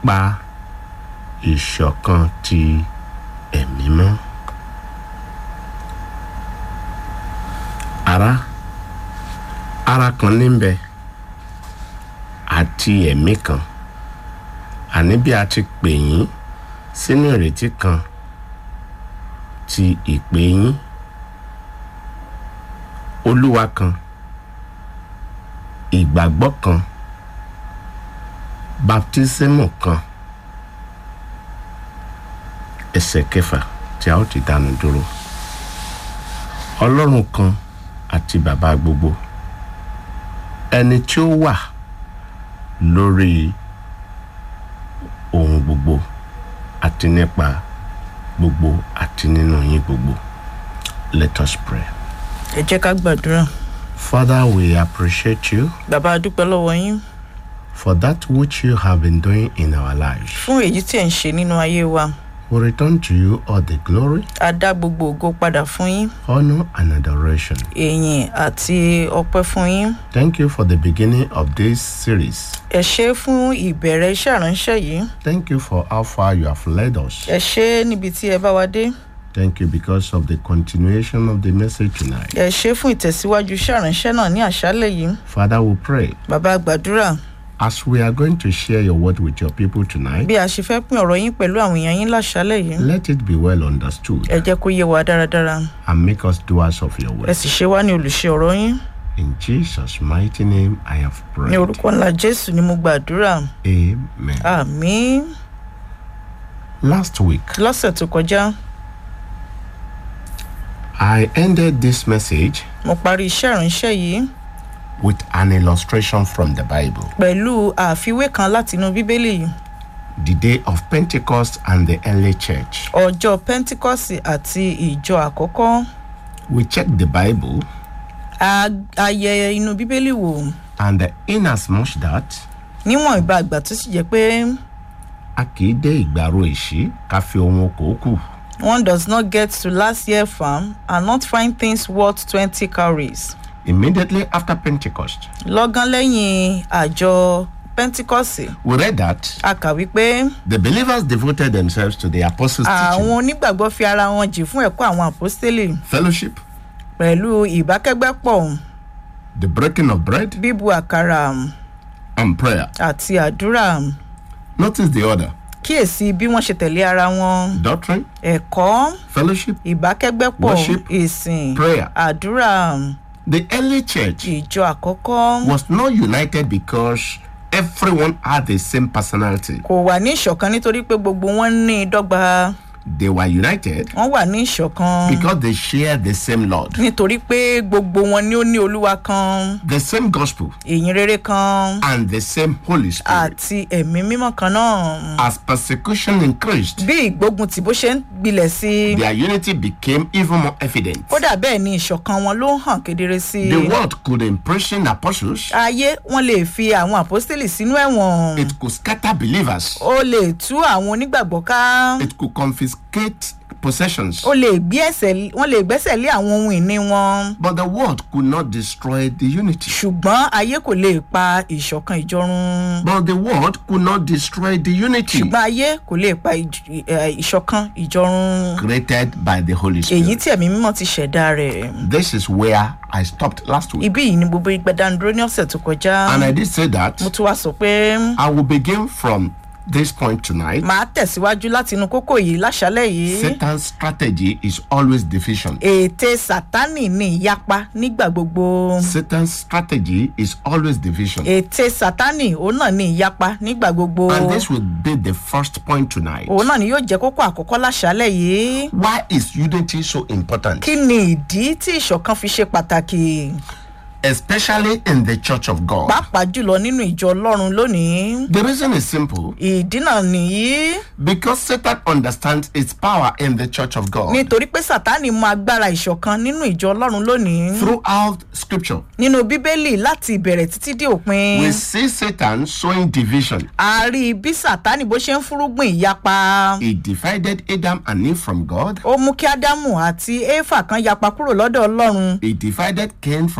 nípa ìṣọ̀kan ti ẹ̀mí mọ́. ara ara kan níbẹ̀ àti ẹ̀mí kan àní bí a ti pè yín sínú ìrètí kan ti ìpè yín olúwa kan ìgbàgbọ́ kan baptismu kan ẹsẹ̀ kẹfà tí a ó ti dánu dúró ọlọ́run kan àti bàbá gbogbo ẹni tí ó wà lórí ohun gbogbo àti nípa gbogbo àti nínú yín gbogbo let us pray. ẹ jẹ́ ká gbàdúrà Father, we appreciate you bàbá a dúpẹ́ lọ́wọ́ yín for that which you have been doing in our lives. fún èyí tí ẹ̀ ń ṣe nínú ayé wa We return to you all the glory, a dá gbogbo ògo padà fún yín honor, and adoration. èyìn àti ọpẹ́ fún yín Thank you for the beginning of this series. ẹ ṣe é fún ìbẹ̀rẹ̀ iṣẹ́ àránṣẹ́ yìí Thank you for how far you have led us. ẹ ṣe é níbi tí ẹ bá wa dé Thank you because of the continuation of the message tonight. ẹ ṣe é fún ìtẹ̀síwájú iṣẹ́ àránṣẹ́ náà ní àṣálẹ̀ yìí Father, we pray bàbá a gbàdúrà as we are going to share your word with your people tonight, bí a ṣe fẹ́ pín ọ̀rọ̀ yín pẹ̀lú àwọn èèyàn yín láṣálẹ̀ yìí let it be well understood ẹ jẹ́ kó yé wa dáradára and make us doers of your ẹ word. sì ṣe wá ní olùṣe ọ̀rọ̀ yín In Jesus' mighty name, I have ní prayed. orúkọ ńlá jésù ni mo gbàdúrà Amen. àmín Last week, lọ́sẹ̀ tó kọjá I ended this message mo parí iṣẹ́ ìránṣẹ́ yìí with an illustration from the Bible. pẹ̀lú àfiwé kan látinú bíbélì The day of Pentecost and the early church. ọjọ́ pentikọ́sì àti ìjọ àkọ́kọ́ We checked the Bible, a a yẹ inú bíbélì wò and inasmuch that níwọ̀n ìgbà àgbà tó sì jẹ́ pé a kì í dé ìgbàro èṣí ká fi ohun okòó kù. one does not get to last year farm and not find things worth twenty calories Immediately after Pentecost, lọ́gán lẹ́yìn àjọ pentikọ́sì we read that a kà wípé the believers devoted themselves to the apostles' àwọn teaching, onígbàgbọ́ fi ara wọn jì fún ẹ̀kọ́ àwọn àpọ́stélì fellowship, pẹ̀lú ìbákẹ́gbẹ́pọ̀ the breaking of bread, bíbu àkàrà and prayer. àti àdúrà Notice the order kíyèsí bí wọ́n ṣe tẹ̀lé ara wọn doctrine, ẹ̀kọ́ fellowship. ìbákẹ́gbẹ́pọ̀ Worship, ìsìn prayer. àdúrà The early church ìjọ àkọ́kọ́ was not united because everyone had the same personality. kò wà ní ìṣọ̀kan nítorí pé gbogbo wọn ní dọ́gba They were united wọ́n wà ní ìṣọ̀kan because they shared the same Lord, nítorí pé gbogbo wọn ni ó ní olúwa kan the same gospel, ìyìn rere kan and the same Holy Spirit. àti ẹ̀mí mímọ́ kan náà As persecution increased, bí ìgbógun tì bó ṣe ń gbilẹ̀ sí i their unity became even more evident. kódà bẹ́ẹ̀ ni ìṣọ̀kan wọn ló hàn kedere sí i The world could imprison apostles, ayé wọn lè fi àwọn àpọ́stélì sínú ẹ̀wọ̀n it could scatter believers, ó lè tú àwọn onígbàgbọ́ ká it could confiscate possessions. ó lè gbé ẹsẹ̀ wọ́n lè gbẹ́sẹ̀ lé àwọn ohun ìní wọn But the world could not destroy the unity. ṣùgbọ́n ayé kò lè pa ìṣọ̀kan ìjọrun But the world could not destroy the unity ṣùgbọ́n ayé kò lè pa ìj- ẹ, ìṣọ̀kan ìjọrun created by the Holy èyí Spirit. tí ẹ̀mí mímọ́ ti ṣẹ̀dá rẹ̀ This is where I stopped last week. ibí yìí ni gbogbo ìgbẹ́dánudúró ní ọ̀sẹ̀ tó kọjá And I did say that mo tún wá sọ pé I will begin from this point tonight. màá tẹ̀síwájú láti inú kókó yìí láṣálẹ̀ yìí Satan's strategy is always division. ète sátánì ní ìyapa nígbà gbogbo Satan's strategy is always division. ète sátánì òun náà ní ìyapa nígbà gbogbo And this will be the first point tonight. òun náà ni yóò jẹ́ kókó àkọ́kọ́ láṣálẹ̀ yìí Why is unity so important? kí ni ìdí tí ìṣọ̀kan fi ṣe pàtàkì Especially in the church of God. pàápàá jùlọ nínú ìjọ ọlọ́run lónìí The reason is simple ìdí náà nìyí because Satan understands its power in the church of God. nítorí pé sátánì mọ agbára ìṣọ̀kan nínú ìjọ ọlọ́run lónìí Throughout scripture, nínú bíbélì láti ìbẹ̀rẹ̀ títí dé òpin we see Satan sowing division. a rí bí sátánì bó ṣe ń fúrúgbìn ìyapa He divided Adam and Eve from God. ó mú kí ádámù àti éfà kan yapa kúrò lọ́dọ̀ ọlọ́run He divided Cain from Abel.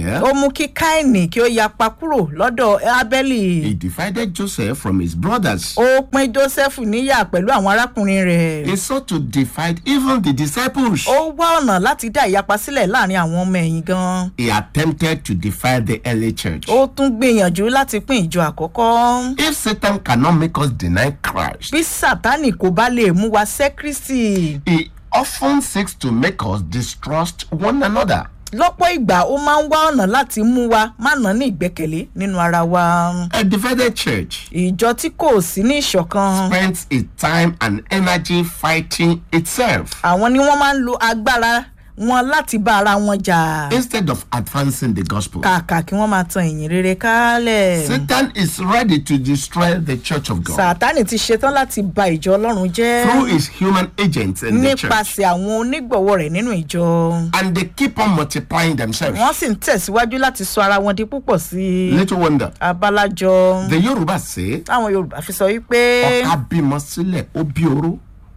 Abel, ó mú kí káìní kí ó yapa kúrò lọ́dọ̀ ábẹ́lì he divided Joseph from his brothers. ó pín joseph níyà pẹ̀lú àwọn arákùnrin rẹ̀ He sought to divide even the disciples. ó wá ọ̀nà láti dá ìyapa sílẹ̀ láàrin àwọn ọmọ ẹ̀yìn gan He attempted to divide the early church. ó tún gbìyànjú láti pín ìjọ àkọ́kọ́ If Satan cannot make us deny Christ, bí sátánì kò bá lè mú wa sẹ́ kristi he often seeks to make us distrust one another. lọ́pọ̀ ìgbà ó máa ń wá ọ̀nà láti mú wa má nà ní ìgbẹ́kẹ̀lé nínú ara wa A divided church ìjọ tí kò sí ní ìṣọ̀kan spends its time and energy fighting itself àwọn ni wọ́n máa ń lo agbára wọn láti bá ara wọn jà instead of advancing the gospel. kàkà kí wọ́n máa tan ìyìn rere kálẹ̀. Satan is ready to destroy the church of God sátánì ti ṣetán láti ba ìjọ ọlọ́run jẹ́ through his human agents in the church. nípasẹ̀ àwọn onígbọ̀wọ́ rẹ̀ nínú ìjọ And they keep on multiplying themselves. wọ́n sì ń tẹ̀síwájú láti sọ ara wọn di púpọ̀ sí i Little wonder. abalajọ The Yoruba say, táwọn yorùbá fi sọ wípé ọ̀ka bímọ sílẹ̀ ó bí oró.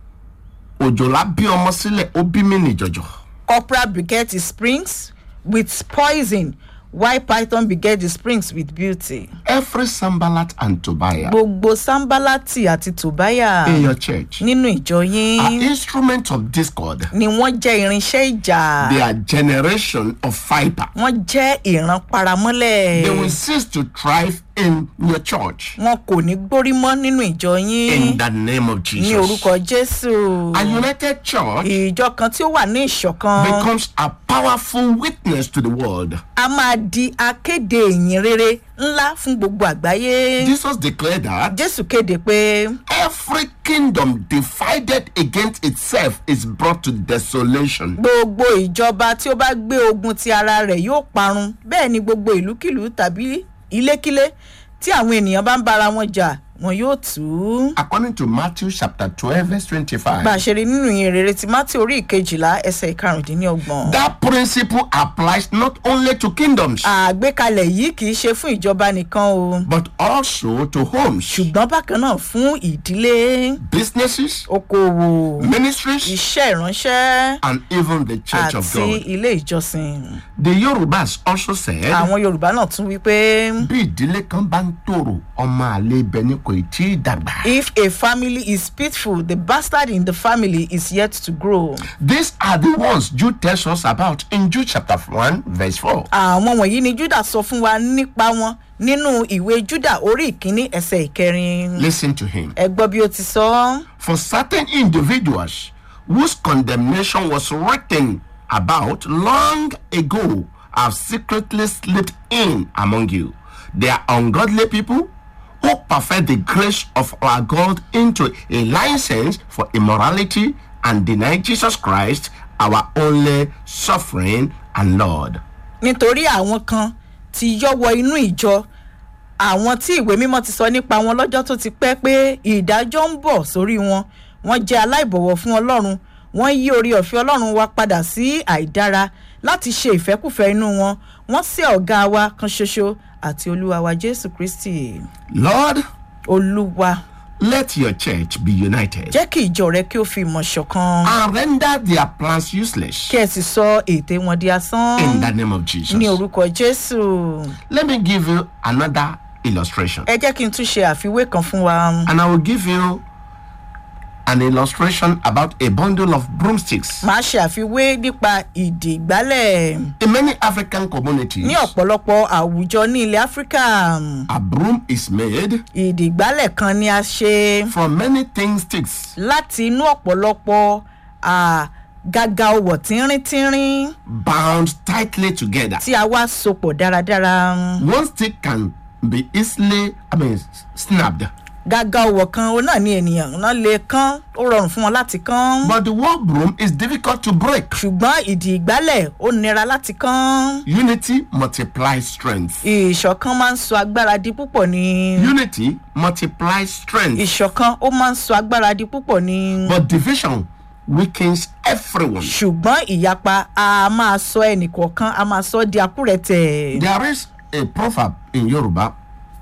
Òjòlá bí ọmọ sílẹ̀ ó bí mí nìjọ̀jọ̀. corporal beget his springs with poison while python beget his springs with beauty. Every Sambalat and Tobiah gbogbo sambalati àti tobaya in your church nínú ìjọ are yín instruments of discord. ni wọ́n jẹ́ irinṣẹ́ ìjà They are generation of viper. wọ́n jẹ́ ìran paramọ́lẹ̀. They will cease to thrive in your church wọn kò ní gbórí mọ́ nínú ìjọ in yín the name of ní Jesus. orúkọ jésù A united church ìjọ kan tí ó wà ní ìṣọ̀kan becomes a powerful witness to the world. a máa di akéde ìyìn rere ńlá fún gbogbo àgbáyé Jesus declared that jésù kéde pé every kingdom divided against itself is brought to desolation. gbogbo ìjọba tí ó bá gbé ogun ti ara rẹ̀ yóò parun bẹ́ẹ̀ ni gbogbo ìlúkìlú tàbí ilékílé tí àwọn ènìyàn bá ń bára wọn jà wọn yóò tù ú. According to Matthew chapter 12, verse bá a 25, ṣe rí nínú ìyìn rere ti mátí orí ìkejìlá ẹsẹ̀ ìkarùndínlọ́gbọ̀n. that principle applies not only to kingdoms, àgbékalẹ̀ yìí kì í ṣe fún ìjọba nìkan o but also to homes, ṣùgbọ́n bákan náà fún ìdílé businesses, okòwò ministries, iṣẹ́ ìránṣẹ́ and even the church of àti God. ilé ìjọsìn. The Yorubas also said, àwọn yorùbá náà tún wí pé bí ìdílé kan bá ń tòrò ọmọ àlè ibẹ̀ ni kò tí ì dàgbà. if a family is peaceful the bastard in the family is yet to grow. These are the ones Jude tells us about in Jude chapter 1, verse 4. àwọn wọ̀nyí ni juda sọ fún wa nípa wọn nínú ìwé juda orí ìkíní ẹsẹ̀ ìkẹrin. Listen to him. ẹ gbọ́ bí ó ti sọ. For certain individuals whose condemnation was written about long ago have secretly slipped in among you. They are ungodly people who perfect the grace of our God into a license for immorality and deny Jesus Christ, our only suffering and Lord. nítorí àwọn kan ti yọ́ wọ inú ìjọ àwọn tí ìwé mímọ́ ti sọ nípa wọn lọ́jọ́ tó ti pẹ́ pé ìdájọ́ ń bọ̀ sórí wọn wọ́n jẹ́ aláìbọ̀wọ̀ fún ọlọ́run wọ́n yí orí ọ̀fẹ́ ọlọ́run wa padà sí àìdára láti ṣe ìfẹ́kùfẹ́ inú wọn wọ́n sí ọ̀gá wa kan ṣoṣo àti olúwa wa jésù kristi Lord, olúwa let your church be united jẹ́ kí ìjọ rẹ kí ó fi ìmọ̀ ṣọ̀kan and render their plans useless kí ẹ sì sọ ète wọn di asán in the name of Jesus. ní orúkọ jésù Let me give you another illustration. ẹ jẹ́ kí n tún ṣe àfiwé kan fún wa. And I will give you an illustration about a bundle of broomsticks. máa ṣe àfiwé nípa ìdè ìgbálẹ̀ In many African communities, ní ọ̀pọ̀lọpọ̀ àwùjọ ní ilẹ̀ áfíríkà a broom is made ìdè ìgbálẹ̀ kan ni a ṣe from many thin sticks láti inú ọ̀pọ̀lọpọ̀ à, gàgà ọwọ̀ tínríntírín bound tightly together. tí a wá sopọ̀ dáradára One stick can be easily, I mean, snapped, gàgà ọwọ̀ kan òun náà ni ènìyàn náà lè kán ó rọrùn fún wọn láti kán but the whole broom is difficult to break. ṣùgbọ́n ìdè ìgbálẹ̀ ó nira láti kán Unity multiplies strength. ìṣọ̀kan máa ń sọ agbára di púpọ̀ ni Unity multiplies strength. ìṣọ̀kan ó máa ń sọ agbára di púpọ̀ ni. But division weakens everyone. ṣùgbọ́n ìyapa a máa sọ ẹnìkọ̀ọ̀kan a máa sọ di akúrẹ̀tẹ̀. There is a proverb in Yoruba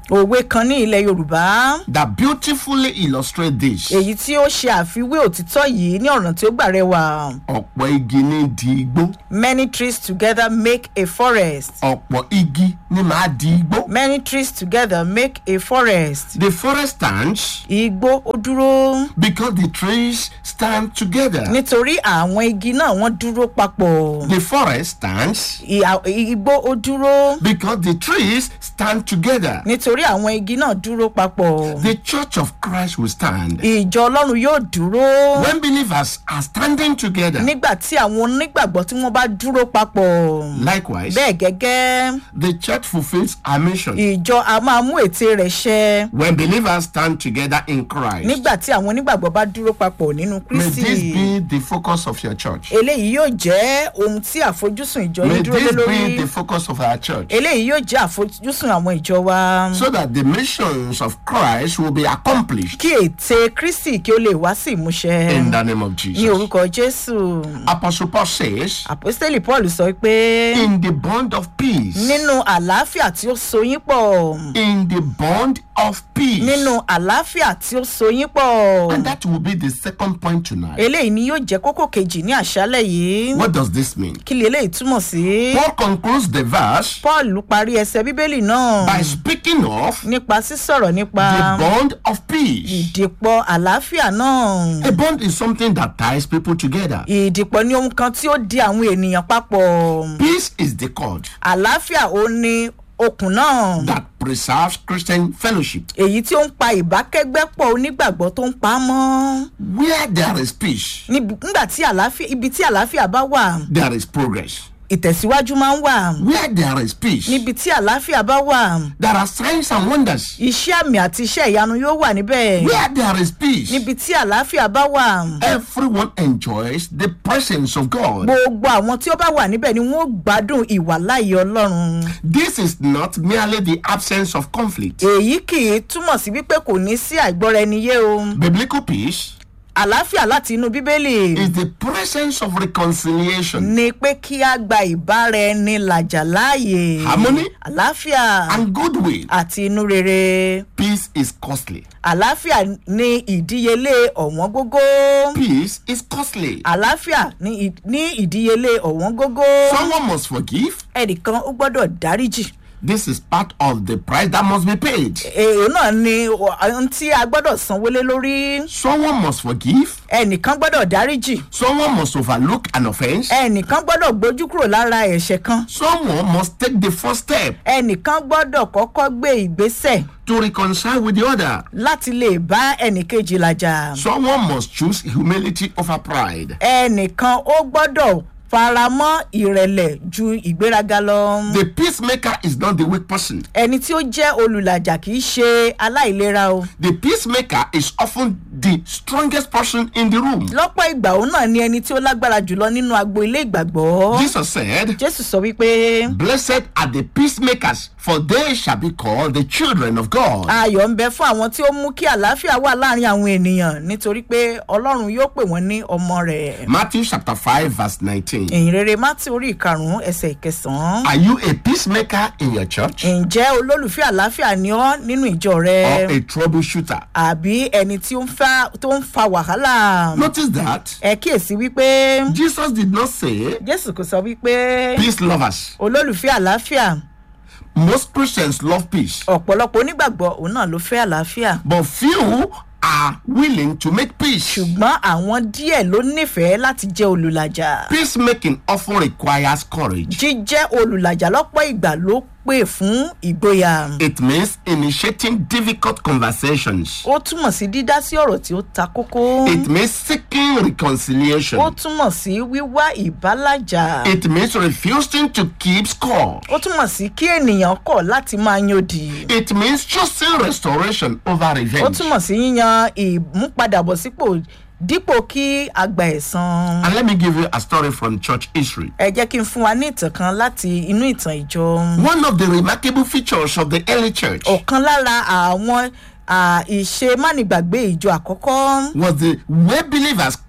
òwe kan ní ilẹ̀ yorùbá that beautifully illustrate this. èyí tí ó ṣe àfiwé òtítọ́ yìí ní ọ̀nà tí ó gbà rẹwà ọ̀pọ̀ igi ní di igbó many trees together make a forest ọ̀pọ̀ igi ní máa di igbó. many trees together make a forest the forest stands igbó ó dúró because the trees stand together. nítorí àwọn igi náà wọ́n dúró papọ̀ the forest stands Ìhà- igbó ó dúró because the trees stand together. nítorí àwọn igi náà dúró papọ̀ the church of christ will stand. ìjọ ọlọ́run yóò dúró when believers are standing together. nígbà tí àwọn onígbàgbọ́ tí wọ́n bá dúró papọ̀ likewise bẹ́ẹ̀ gẹ́gẹ́ the church fulfils our mission. ìjọ a máa mú ète rẹ̀ ṣẹ when believers stand together in christ. nígbà tí àwọn onígbàgbọ́ bá dúró papọ̀ nínú may this kristi be the focus of your church. eléyìí yóò jẹ́ ohun tí àfojúsùn ìjọ may yín dúró lé this be lórí the focus of our church. eléyìí yóò jẹ́ àfojúsùn àwọn ìjọ wa so that the missions of Christ will be accomplished kí ète kristi kí ó lè wá sí ìmúṣẹ in the name of ní Jesus. orúkọ jésù Apostle Paul says, àpòstélì paul sọ pé in the bond of peace, nínú àlàáfíà tí ó so yín pọ̀ in the bond of peace. nínú àlàáfíà tí ó so yín pọ̀ And that will be the second point tonight. eléyìí ni yóò jẹ́ kókó kejì ní àṣálẹ̀ yìí What does this mean? kí lè eléyìí túmọ̀ sí. Paul concludes the verse paul parí ẹsẹ̀ bíbélì náà by speaking of nípa sísọ̀rọ̀ nípa the bond of peace. ìdìpọ̀ àlàáfíà náà A bond is something that ties people together. ìdìpọ̀ ní ohun kan tí ó di àwọn ènìyàn papọ̀ Peace is the cord àlàáfíà ó ní okùn náà that preserves Christian fellowship. èyí tí ó ń pa ìbákẹ́gbẹ́pọ̀ onígbàgbọ́ tó ń pa á mọ́ Where there is peace, Níbi- nígbà tí àlàáfíà ibi tí àlàáfíà bá wà there is progress. ìtẹ̀síwájú máa ń wà Where there is peace, níbi tí àlàáfíà bá wà there are signs and wonders. iṣẹ́ àmì àti iṣẹ́ ìyanu yóò wà níbẹ̀ Where there is peace, níbi tí àlàáfíà bá wà everyone enjoys the presence of God. gbogbo àwọn tí ó bá wà níbẹ̀ ni wọ́n ó gbádùn ìwàláyé ọlọ́run This is not merely the absence of conflict. èyí kì í túmọ̀ sí wípé kò ní sí àìgbọ́ra ẹni yé o Biblical peace àlàáfíà láti inú bíbélì is the presence of reconciliation ni pé kí a gba ìbára ẹni làjà láàyè Harmony. àlàáfíà and goodwill. àti inú rere Peace is costly. àlàáfíà ní ìdíyelé ọ̀wọ́n gógó Peace is costly. àlàáfíà ní ì- ní ìdíyelé ọ̀wọ́n gógó Someone must forgive. ẹnìkan ó gbọ́dọ̀ dáríjì This is part of the price that must be paid. èrò náà ni ohun tí a gbọ́dọ̀ sanwó lé lórí Someone must forgive. ẹnìkan gbọ́dọ̀ dáríjì Someone must overlook an offense. ẹnìkan gbọ́dọ̀ gbójú kúrò lára ẹ̀ṣẹ̀ kan Someone must take the first step ẹnìkan gbọ́dọ̀ kọ́kọ́ gbé ìgbésẹ̀ to reconcile with the other. láti lè bá ẹnìkejì làjà Someone must choose humility over pride. ẹnìkan ó gbọ́dọ̀ faramọ́ ìrẹ̀lẹ̀ ju ìgbéraga lọ. The peacemaker is not the weak person. ẹni tí ó jẹ́ olùlàjà kì í ṣe aláìlera o. The peacemaker is often the strongest person in the room. lọ́pọ̀ ìgbà òun náà ni ẹni tí ó lágbára jùlọ nínú agbo ilé ìgbàgbọ́. Jesus said, jésù sọ wípé Blessed are the peacemakers, for they shall be called the children of God. ayọ̀ ń bẹ fún àwọn tí ó mú kí àlàáfíà wà láàrin àwọn ènìyàn nítorí pé ọlọ́run yóò pè wọ́n ní ọmọ rẹ̀. Matthew chapter 5, verse 19. ìyìn rere mátí orí ìkarùn-ún ẹsẹ̀ ìkẹsàn-án. Are you a peacemaker in your church ǹjẹ́ olólùfẹ́ àlàáfíà ni ọ́ nínú ìjọ or rẹ a troubleshooter? àbí ẹni tí ó ń fa tó ń fa wàhálà. Notice that ẹ kíyèsí wípé Jesus did not say jésù kò sọ wípé peace lovers. olólùfẹ́ àlàáfíà Most Christians love peace, ọ̀pọ̀lọpọ̀ onígbàgbọ́ òun náà ló fẹ́ àlàáfíà but few are willing to make peace. ṣùgbọ́n àwọn díẹ̀ ló nífẹ̀ẹ́ láti jẹ́ olùlàjà Peacemaking often requires courage. jíjẹ́ olùlàjà lọ́pọ̀ ìgbà ló pè fún ìgboyà It means initiating difficult conversations. ó túmọ̀ sí dídá sí ọ̀rọ̀ tí ó ta kókó It means seeking ó reconciliation. túmọ̀ sí wíwá ìbálàjà It means refusing to keep score. ó túmọ̀ sí kí ènìyàn kọ̀ láti máa yòdì It means choosing restoration over ó revenge. túmọ̀ sí yíyan ìmúpadàbọ̀sípò dípò kí a gba ẹ̀san. And let me give you a story from church history. ẹ jẹ́ kí n fún wa ní ìtàn kan láti inú ìtàn ìjọ. One of the remarkable features of the early church ọ̀kan lára àwọn à, ìṣe mánigbàgbé ìjọ àkọ́kọ́ was the way believers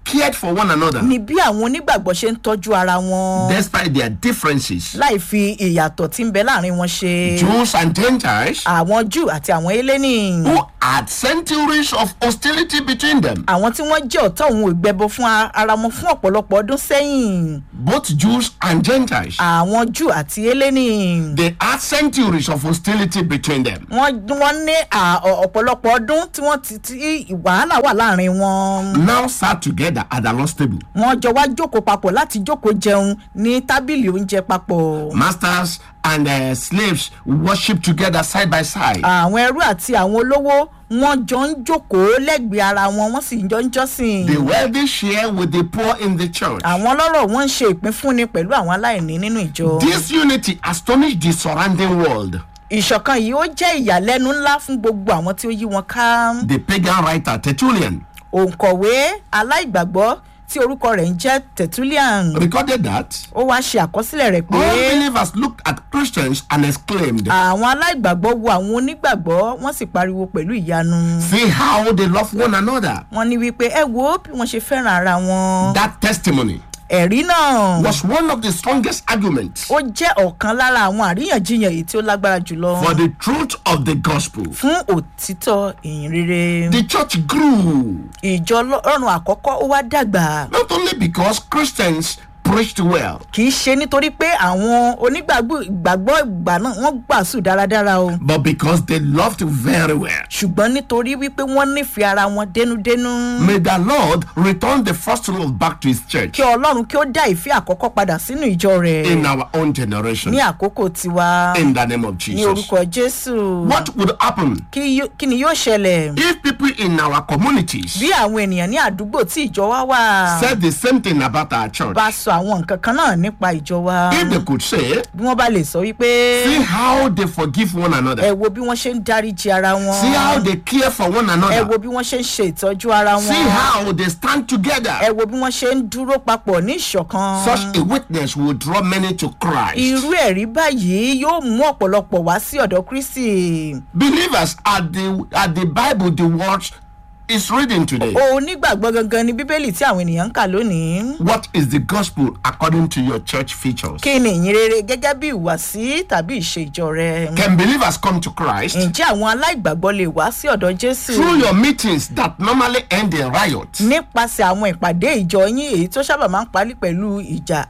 cared for one another ni bí àwọn onígbàgbọ́ ṣe ń tọ́jú ara wọn despite their differences. láì fi ìyàtọ̀ tí ń bẹ láàrin wọn ṣe Jews and Gentiles àwọn jù àti àwọn eléni who had centuries of hostility between them. àwọn tí wọ́n jẹ́ ọ̀tá òun ìgbẹ́bọ fún a- ara wọn fún ọ̀pọ̀lọpọ̀ ọdún sẹ́yìn Both Jews and Gentiles. àwọn jù àti eléni They had centuries of hostility between them. wọ́n wọ́n ní à- ọ- ọ̀pọ̀lọpọ̀ ọdún tí wọ́n ti tí wàhálà wà láàrin wọn Now sat together at the Lord's table. wọ́n jọ wá jókòó papọ̀ láti jókòó jẹun ní tábìlì oúnjẹ papọ̀ Masters and uh, slaves worship together side by side. àwọn ẹrú àti àwọn olówó wọ́n jọ ń jókòó lẹ́gbẹ̀ẹ́ ara wọn wọ́n sì jọ ń jọ́sìn The wealthy share with the poor in the church. àwọn ọlọ́rọ̀ wọ́n ń ṣe ìpínfúnni pẹ̀lú àwọn aláìní nínú ìjọ. This unity astonished the surrounding world. ìṣọ̀kan yìí ó jẹ́ ìyàlẹ́nu ńlá fún gbogbo àwọn tí ó yí wọn ká. The pagan writer Tertullian òǹkọ̀wé aláìgbàgbọ́ tí orúkọ rẹ̀ ń jẹ́ tertullian recorded that ó wáá ṣe àkọsílẹ̀ rẹ̀ pé unbelievers looked at Christians and exclaimed, àwọn aláìgbàgbọ́ wo àwọn onígbàgbọ́ wọ́n sì pariwo pẹ̀lú ìyanu. See how they love one another. wọ́n ní wípé ẹ wo bí wọ́n ṣe fẹ́ràn ara wọn. That testimony ẹ̀rí náà was one of the strongest arguments ó jẹ́ ọ̀kan lára àwọn àríyànjiyàn èyí tí ó lágbára jùlọ for the truth of the gospel. fún òtítọ́ ìyìn rere. The church grew ìjọ ọlọ́run àkọ́kọ́ ó wá dàgbà. not only because Christians preached well, kì í ṣe nítorí pé àwọn onígbàgbọ́ ìgbàgbọ́ ìgbà náà wọ́n gbàsù dáradára o but because they loved very well. ṣùgbọ́n nítorí wípé wọ́n nífẹ̀ẹ́ ara wọn dénúdénú May the Lord return the first love back to his church kí ọlọ́run kí ó dá ìfẹ́ àkọ́kọ́ padà sínú ìjọ rẹ̀ in our own generation. ní àkókò tiwa In the name of ní Jesus. orúkọ jésù What would happen kí yó- kí ni yóò ṣẹlẹ̀ if people in our communities bí àwọn ènìyàn ní àdúgbò tí ìjọ wa wà said the same thing about our church? bá sọ àwọn nǹkan kan náà nípa ìjọ wa If they could say, bí wọ́n bá lè sọ wípé see how they forgive one ẹ another, wo bí wọ́n ṣe ń dáríji ara wọn see how they care for one ẹ another, wo bí wọ́n ṣe ń ṣe ìtọ́jú ara see wọn how they stand ẹ together. wo bí wọ́n ṣe ń dúró papọ̀ ní ìṣọ̀kan. Such a witness will draw many to Christ. irú ẹ̀rí báyìí yóò mú ọ̀pọ̀lọpọ̀ wá sí ọ̀dọ̀ kristi. Believers at the at the Bible, the word is reading today. onígbàgbọ́ gangan ni bíbélì tí àwọn ènìyàn ń kà lónìí. What is the gospel according to your church features? kí ni ìyìn rere gẹ́gẹ́ bí ìwàsí tàbí ìṣe ìjọ rẹ. Can believers come to Christ ǹjẹ́ àwọn aláìgbàgbọ́ lè wá sí ọ̀dọ̀ jésù. through your meetings that normally end in riot? nípasẹ̀ àwọn ìpàdé ìjọ yín èyí tó sábà máa ń parí pẹ̀lú ìjà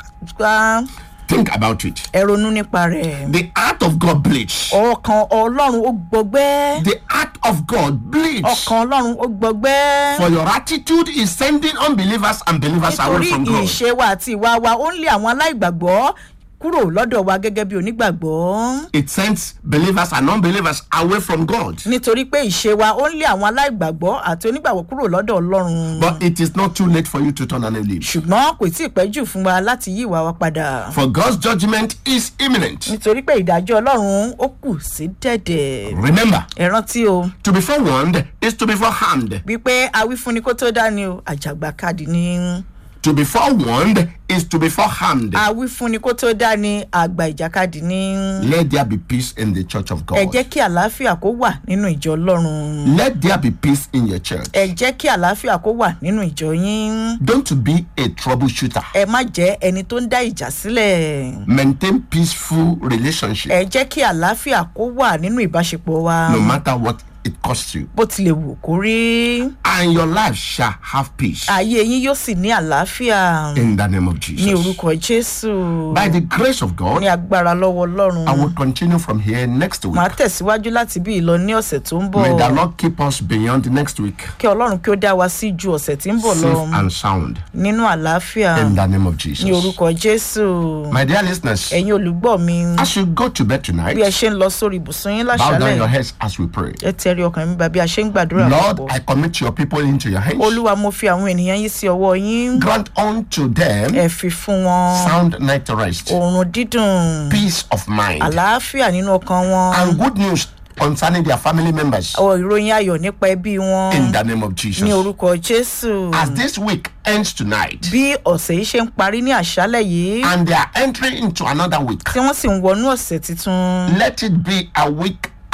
àjàkà. Think about it. ẹ ronú nípa rẹ̀. The heart of God bleeds. ọkàn ọlọ́run ó gbọgbẹ́. The heart of God bleeds. ọkàn ọlọ́run ó gbọgbẹ́. For your attitude is sending unbelievers and believers away nítorí from God. ìṣe wa àti ìwà wa ó ń lé àwọn aláìgbàgbọ́ kúrò lọ́dọ̀ wa gẹ́gẹ́ bí onígbàgbọ́ It sends believers and unbelievers away from God. nítorí pé ìṣe wa ó ń lé àwọn aláìgbàgbọ́ àti onígbàgbọ́ kúrò lọ́dọ̀ ọlọ́run But it is not too late for you to turn and leave. ṣùgbọ́n kò tí ì pẹ́ jù fún wa láti yí ìwà wa padà For God's judgment is imminent. nítorí pé ìdájọ́ ọlọ́run ó kù sí dẹ̀dẹ̀ Remember, ẹ rántí o to be forewarned is to be forearmed. wípé awífúnni kó tó dání o àjàgbá káàdì ní To be forewarned is to be forearmed. awífúnni kó tó dání àgbà ìjàkadì ní Let there be peace in the church of ẹ God. jẹ́ kí àlàáfíà kó wà nínú ìjọ ọlọ́run Let there be peace in your church. ẹ jẹ́ kí àlàáfíà kó wà nínú ìjọ yín Don't be a troubleshooter. ẹ má jẹ́ ẹni tó ń dá ìjà sílẹ̀ Maintain peaceful relationship ẹ jẹ́ kí àlàáfíà kó wà nínú ìbáṣepọ̀ wa no matter what it costs you. bó tilẹ̀ wù kó rí And your life shall have peace ayé yín yóò sì ní àlàáfíà in the name of ní Jesus. orúkọ jésù By the grace of God, ní agbára lọ́wọ́ ọlọ́run I will continue from here next week. màá tẹ̀síwájú láti bí ìlọ ní ọ̀sẹ̀ tó ń bọ̀ May the Lord keep us beyond next week, kí ọlọ́run kí ó dá wa sí ju ọ̀sẹ̀ tí ń bọ̀ lọ safe and sound, nínú àlàáfíà in the name of ní Jesus. orúkọ jésù My dear listeners, ẹ̀yin olùgbọ́ mi as you go to bed bí ẹ tonight, ṣe ń lọ sórí ibùsùn yín bow down láṣálẹ̀ your heads as we pray. ẹ tẹ̀rí ọkàn mi bá bí a ṣe ń gbàdúrà Lord, papọ̀ I commit your people into your hands. olúwa mo fi àwọn ènìyàn yín sí ọwọ́ yín Grant unto them ẹ fi fún wọn sound night rest, oorun dídùn peace of mind, àlàáfíà nínú ọkàn wọn and good news concerning their family members. ọ ìròyìn ayọ̀ nípa ẹbí wọn In the name of ní Jesus. orúkọ jésù As this week ends tonight, bí ọ̀sẹ̀ yìí ṣe ń parí ní àṣálẹ̀ yìí and they are entering into another week, tí wọ́n sì ń wọnú ọ̀sẹ̀ tuntun let it be a week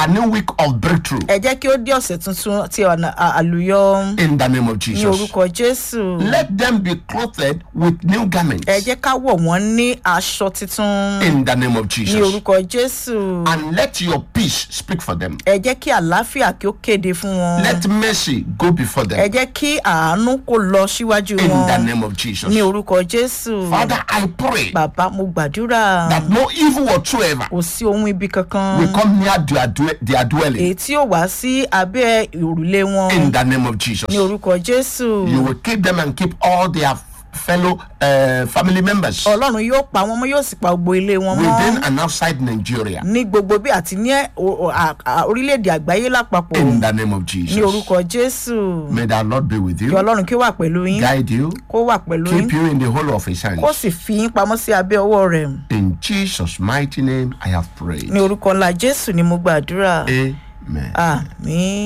a new week of breakthrough ẹ jẹ́ kí ó dé ọ̀sẹ̀ tuntun ti ọ̀nà à- àlùyọ in the name of ní Jesus. orúkọ jésù Let them be clothed with new garments ẹ jẹ́ ká wọ̀ wọ́n ní aṣọ titun in the name of ní Jesus. orúkọ jésù And let your peace speak for them. ẹ jẹ́ kí àlàáfíà kí ó kéde fún wọn Let mercy go before ẹ them jẹ́ kí àánú kó lọ síwájú in the wọn name of Jesus. ní orúkọ jésù Father, I pray bàbá mo gbàdúrà that no evil whatsoever kò sí ohun ibi kankan will come near their, dwe- their dwelling èyí tí ó wá sí abẹ́ òrùlé wọn in the name of Jesus. ní orúkọ jésù You will keep them and keep all their fellow uh, family members ọlọ́run yóò pa wọn mọ́ yóò sì pa gbogbo ilé wọn within mọ́ and outside Nigeria ní gbogbo bí àti ní ẹ- o- o- à- à- orílẹ̀-èdè àgbáyé lápapọ̀ in the name of ní Jesus. orúkọ jésù May the Lord be with kí you, ọlọ́run kí ó wà pẹ̀lú yín guide you, kó wà pẹ̀lú yín keep you in the whole of His kó hands. sì fi yín pamọ́ sí abẹ́ ọwọ́ rẹ̀ In Jesus' mighty name, I have prayed. ní orúkọ ńlá jésù ni mo gbàdúrà Amen. àmín.